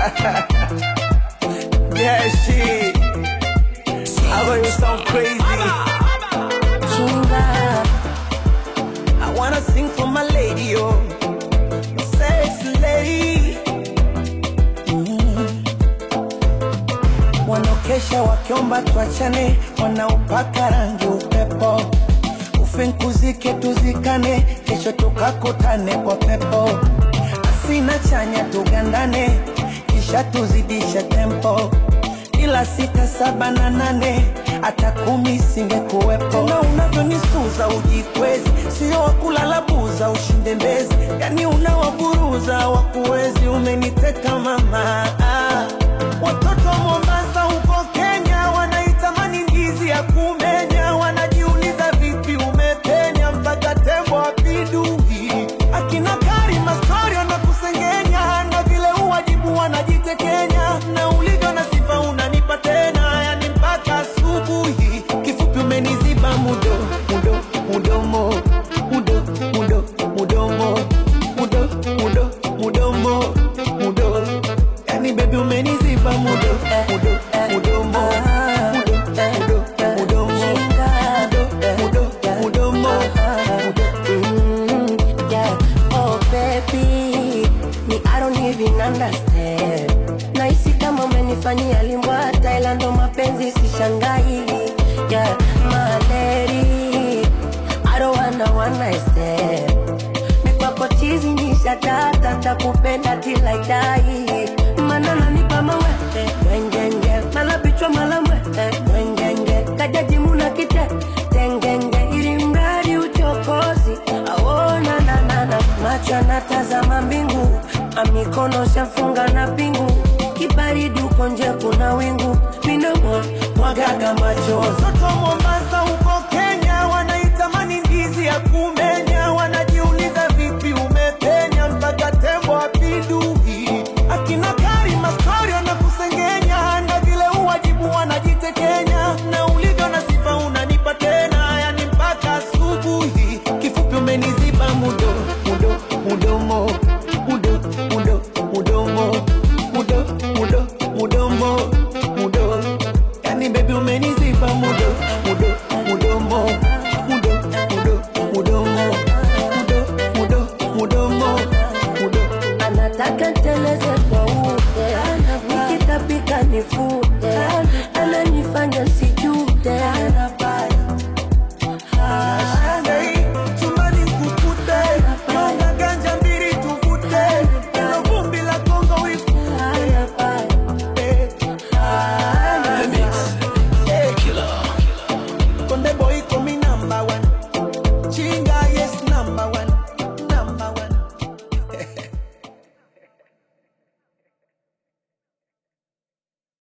yeah, shit. I know you sound crazy. Chinga, I wanna sing for my lady, oh, my sexy lady. Mm. Wanaokesha wakiomba tuachane, wanaopaka rangi upepo, ufinkuzike tuzikane, kesho tukakutane kwa pepo, asina chanya tugandane, kisha tuzidishe tempo ila sita saba na nane hata kumi singekuwepo. Tena unavyonisuza ujikwezi, sio wakulala buza ushinde mbezi, yani unawaburuza wakuwezi. Umeniteka mama, ah. watoto wa Mombasa huko Kenya wanaitamani ndizi ya kumenya, wanajiuliza vipi umepenya mpaka tembo apidui. Akina Karima story wanakusengenya na vile uwajibu wanajitekenya, na ulivyo na sifa unanipa tena, yani mpaka asubuhi. Kifupi umeniziba mudo mudo mudomo mudo mudo mudomo mudo mudo mudomo mudo, yani baby umeniziba mudo mudo mudomo mudo mudo mudomo mudo mudo mudomo mudo mm, yeah. Oh baby, me I don't even understand. Nahisi kama umenifanyia limbwa Thailand, ndo mapenzi sishangai. Yeah, my lady, I don't wanna one night stand. Mikwako chizi ni shatata, takupenda till I die. Mana nanipa mawete, wengenge, mala bichwa mala mwete, wengenge, kajaji muna kite, tengenge, ili mradi uchokozi, aona na na na, macho anatazama mbingu, amikono shafunga na pingu, kibaridi uko nje kuna wingu, minamo mwagaga machozi Watoto wa Mombasa huko Kenya wanaitamani ndizi ya kume